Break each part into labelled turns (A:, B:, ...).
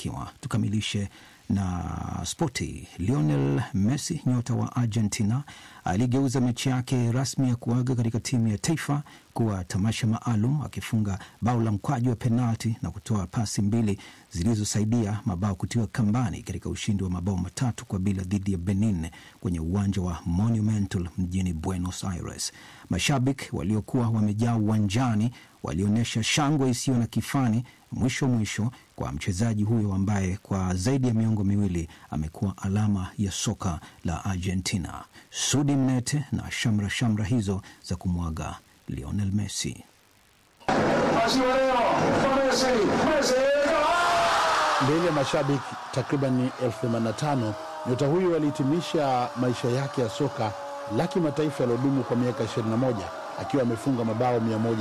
A: kufanikiwa. Tukamilishe na spoti. Lionel Messi, nyota wa Argentina, aligeuza mechi yake rasmi ya kuaga katika timu ya taifa kuwa tamasha maalum, akifunga bao la mkwaju wa penalti na kutoa pasi mbili zilizosaidia mabao kutiwa kambani katika ushindi wa mabao matatu kwa bila dhidi ya Benin kwenye uwanja wa Monumental mjini Buenos Aires. Mashabiki waliokuwa wamejaa uwanjani walionyesha shangwe isiyo na kifani mwisho mwisho kwa mchezaji huyo ambaye kwa zaidi ya miongo miwili amekuwa alama ya soka la Argentina. Sudi Mnete na shamra shamra hizo za kumwaga Lionel Messi.
B: Mbele ya mashabiki takriban elfu themanini na tano nyota huyo alihitimisha maisha yake ya soka la kimataifa yaliyodumu kwa miaka 21 akiwa amefunga mabao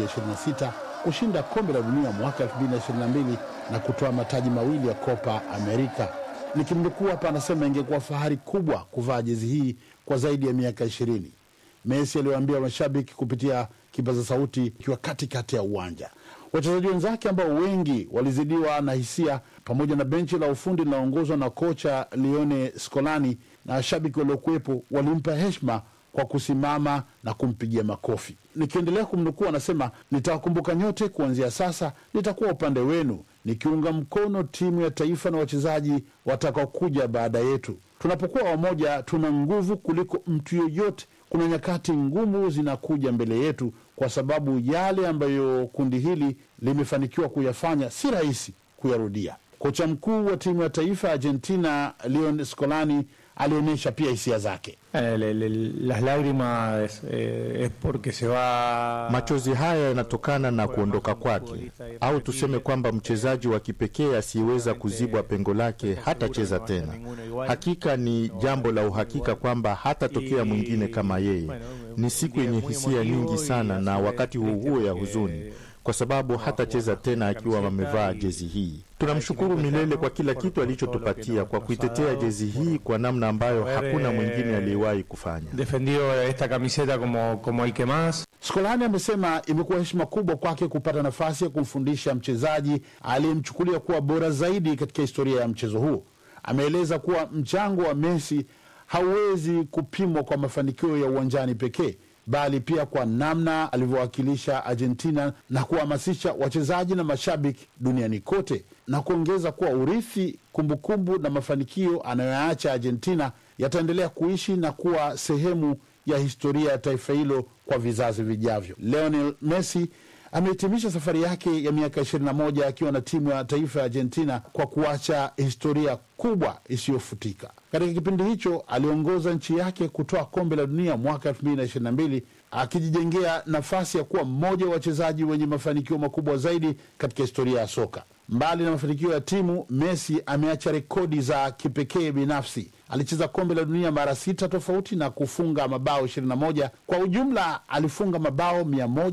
B: 126 kushinda kombe la dunia mwaka 2022 na kutoa mataji mawili ya Copa America. Nikimnukuu hapa, anasema ingekuwa fahari kubwa kuvaa jezi hii kwa zaidi ya miaka 20. Messi aliwaambia mashabiki kupitia kipaza sauti ikiwa katikati ya uwanja. Wachezaji wenzake ambao wengi walizidiwa na hisia, pamoja na benchi la ufundi linaongozwa na kocha Lione Scolani na washabiki waliokuwepo, walimpa heshima kwa kusimama na kumpigia makofi. Nikiendelea kumnukuu, anasema nitawakumbuka nyote, kuanzia sasa nitakuwa upande wenu, nikiunga mkono timu ya taifa na wachezaji watakaokuja baada yetu. Tunapokuwa wamoja, tuna nguvu kuliko mtu yoyote. Kuna nyakati ngumu zinakuja mbele yetu, kwa sababu yale ambayo kundi hili limefanikiwa kuyafanya si rahisi kuyarudia. Kocha mkuu wa timu ya taifa ya Argentina Leon Scolani alionyesha pia hisia zake.
C: Eh, le- le- las lágrimas eh, es porque se va.
D: Machozi haya yanatokana na kuondoka kwake, au tuseme kwamba mchezaji wa kipekee asiyeweza kuzibwa pengo lake hatacheza tena. Hakika ni jambo la uhakika kwamba hatatokea mwingine kama yeye. Ni siku yenye hisia nyingi sana, na wakati huo huo ya huzuni, kwa sababu hatacheza tena akiwa amevaa jezi hii. Tunamshukuru milele kwa kila kitu alichotupatia, kwa kuitetea jezi hii kwa namna ambayo hakuna mwingine aliyewahi kufanya.
C: Defendido esta camiseta como, como el que más.
B: Skolani amesema imekuwa heshima kubwa kwake kupata nafasi ya kumfundisha mchezaji aliyemchukulia kuwa bora zaidi katika historia ya mchezo huo. Ameeleza kuwa mchango wa Messi hauwezi kupimwa kwa mafanikio ya uwanjani pekee, bali pia kwa namna alivyowakilisha Argentina na kuhamasisha wachezaji na mashabiki duniani kote, na kuongeza kuwa urithi, kumbukumbu na mafanikio anayoyaacha Argentina yataendelea kuishi na kuwa sehemu ya historia ya taifa hilo kwa vizazi vijavyo. Lionel Messi amehitimisha safari yake ya miaka 21 akiwa na timu ya taifa ya Argentina kwa kuacha historia kubwa isiyofutika. Katika kipindi hicho aliongoza nchi yake kutoa kombe la dunia mwaka 2022 akijijengea nafasi ya kuwa mmoja wa wachezaji wenye mafanikio makubwa zaidi katika historia ya soka. Mbali na mafanikio ya timu, Messi ameacha rekodi za kipekee binafsi. Alicheza kombe la dunia mara sita tofauti na kufunga mabao 21. Kwa ujumla, alifunga mabao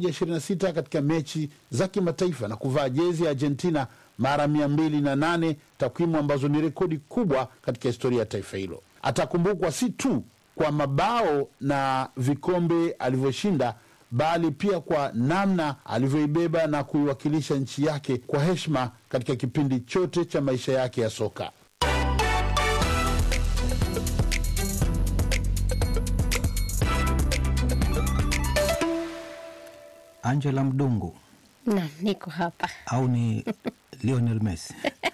B: 126 katika mechi za kimataifa na kuvaa jezi ya Argentina mara 208, takwimu ambazo ni rekodi kubwa katika historia ya taifa hilo. Atakumbukwa si tu kwa mabao na vikombe alivyoshinda bali pia kwa namna alivyoibeba na kuiwakilisha nchi yake kwa heshima katika kipindi chote cha maisha yake ya soka.
A: Angela Mdungu
E: Naam, niko hapa.
A: au ni Lionel Messi?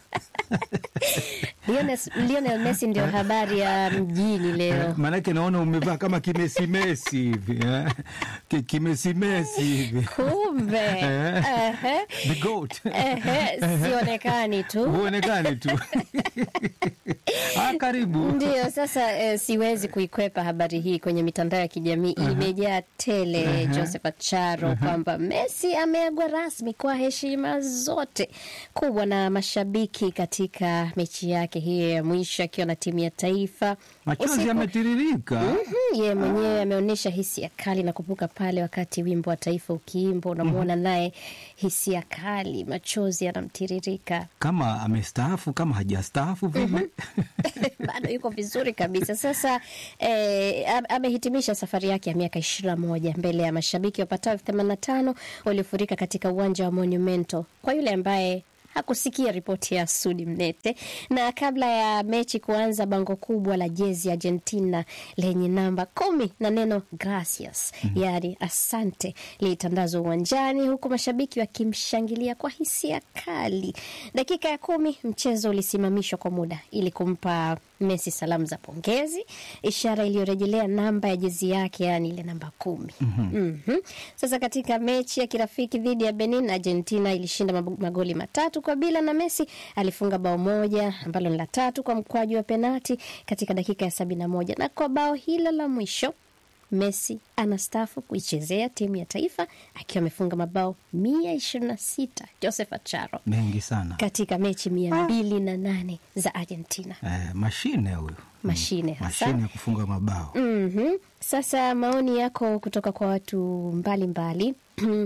E: Lionel, Lionel Messi ndio habari ya mjini leo.
A: Maanake naona umevaa kama kimesimesi hivi eh? Ki- kimesimesi hivi
E: Kumbe
A: Eh.
E: Ehe.
A: the goat
E: Ehe, sionekani tu
A: huonekani tu ah, karibu
E: Ndio sasa eh, siwezi kuikwepa habari hii kwenye mitandao ya kijamii imejaa tele Joseph Acharo kwamba Messi ameagwa rasmi kwa heshima zote kubwa na mashabiki katika mechi yake hiyo ya mwisho akiwa na timu ya taifa.
A: machozi
E: Usiku-
A: yametiririka
E: Mhm, yeye mwenyewe ameonyesha hisia kali na kupuka pale wakati wimbo wa taifa ukiimba, unamwona naye hisia kali, machozi yanamtiririka.
A: kama amestaafu kama hajastaafu vile
E: bado yuko vizuri kabisa. Sasa eh, am- amehitimisha safari yake ya miaka ishirini na moja mbele ya mashabiki wapatao elfu themanini na tano waliofurika katika uwanja wa Monumento. Kwa yule ambaye hakusikia ripoti ya Sudi Mnete. Na kabla ya mechi kuanza, bango kubwa la jezi ya Argentina lenye namba kumi na neno gracias, yaani asante, lilitandazwa uwanjani, huku mashabiki wakimshangilia kwa hisia kali. Dakika ya kumi mchezo ulisimamishwa kwa muda ili kumpa Messi salamu za pongezi, ishara iliyorejelea namba ya jezi yake, yaani ile namba kumi. Mhm. Sasa katika mechi ya kirafiki dhidi ya Benin, Argentina ilishinda mab- magoli matatu kwa bila, na Messi alifunga bao moja ambalo ni la tatu kwa mkwaju wa penati katika dakika ya sabini na moja na kwa bao hilo la mwisho Messi anastaafu kuichezea timu ya taifa akiwa amefunga mabao mia ishirini na sita Joseph Acharo
A: mengi sana
E: katika mechi mia mbili na nane za Argentina.
A: eh, mashine huyu
E: Mashine hasa.
A: mashine ya kufunga mabao
E: Mhm. Sasa maoni yako kutoka kwa watu mbalimbali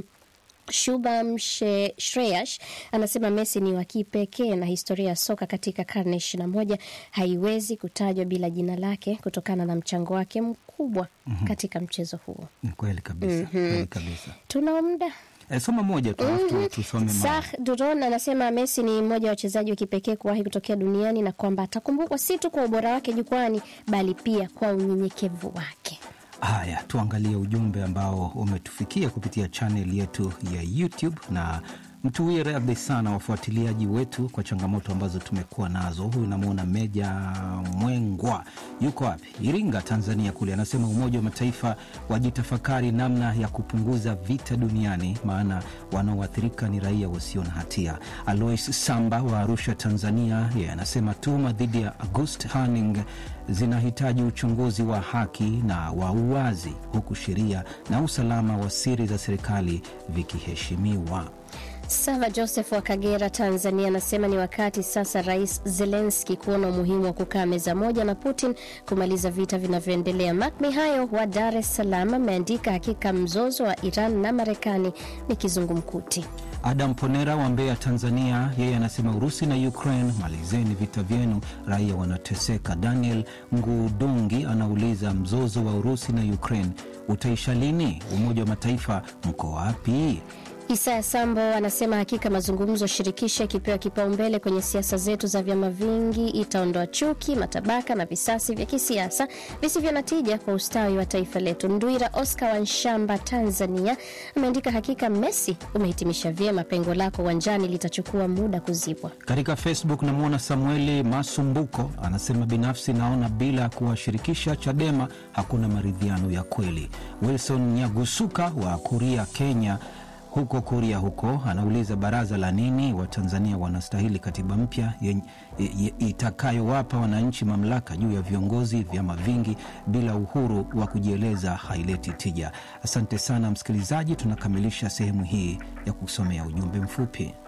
E: Shubham She- Shreyash anasema Messi ni wa kipekee na historia ya soka katika karne ishirini na moja haiwezi kutajwa bila jina lake kutokana na mchango wake mkubwa katika mchezo huo.
A: ni kweli kabisa kweli kabisa
E: Tuna muda
A: eh, soma moja tu alafu tu- tusome ma
E: Sah Duron anasema Messi ni mmoja wa wachezaji wa kipekee kuwahi kutokea duniani na kwamba atakumbukwa si tu kwa ubora wake jukwani bali pia kwa unyenyekevu wake.
A: Haya, tuangalie ujumbe ambao umetufikia kupitia chaneli yetu ya YouTube na mtuwie radhi sana wafuatiliaji wetu kwa changamoto ambazo tumekuwa nazo. Huyu namwona Meja Mwengwa yuko wapi? Iringa, Tanzania kule, anasema Umoja wa Mataifa wajitafakari namna ya kupunguza vita duniani, maana wanaoathirika ni raia wasio na hatia. Alois Samba wa Arusha, Tanzania, yeye anasema tuhuma dhidi ya August Hanning zinahitaji uchunguzi wa haki na wa uwazi, huku sheria na usalama wa siri za serikali vikiheshimiwa.
E: Sava Joseph wa Kagera, Tanzania, anasema ni wakati sasa Rais Zelenski kuona umuhimu wa kukaa meza moja na Putin kumaliza vita vinavyoendelea. Mak Mihayo wa Dar es Salaam ameandika hakika mzozo wa Iran na Marekani ni kizungumkuti.
A: Adam Ponera wa Mbeya, Tanzania, yeye anasema Urusi na Ukraine, malizeni vita vyenu, raia wanateseka. Daniel Ngudungi anauliza mzozo wa Urusi na Ukraine utaisha lini? Umoja wa Mataifa mko wapi?
E: Isaya Sambo anasema hakika mazungumzo shirikishi yakipewa kipaumbele kwenye siasa zetu za vyama vingi itaondoa chuki, matabaka na visasi vya kisiasa visivyo na tija kwa ustawi wa taifa letu. Ndwira Oscar wa Nshamba, Tanzania, ameandika hakika Messi umehitimisha vyema, pengo lako uwanjani litachukua muda kuzibwa.
A: Katika Facebook namwona Samueli Masumbuko anasema binafsi naona bila ya kuwashirikisha Chadema hakuna maridhiano ya kweli. Wilson Nyagusuka wa Kuria, Kenya huko Kuria huko anauliza baraza la nini? Watanzania wanastahili katiba mpya yenye- ye- itakayowapa wananchi mamlaka juu ya viongozi. Vyama vingi bila uhuru wa kujieleza haileti tija. Asante sana msikilizaji, tunakamilisha sehemu hii ya kusomea ujumbe mfupi.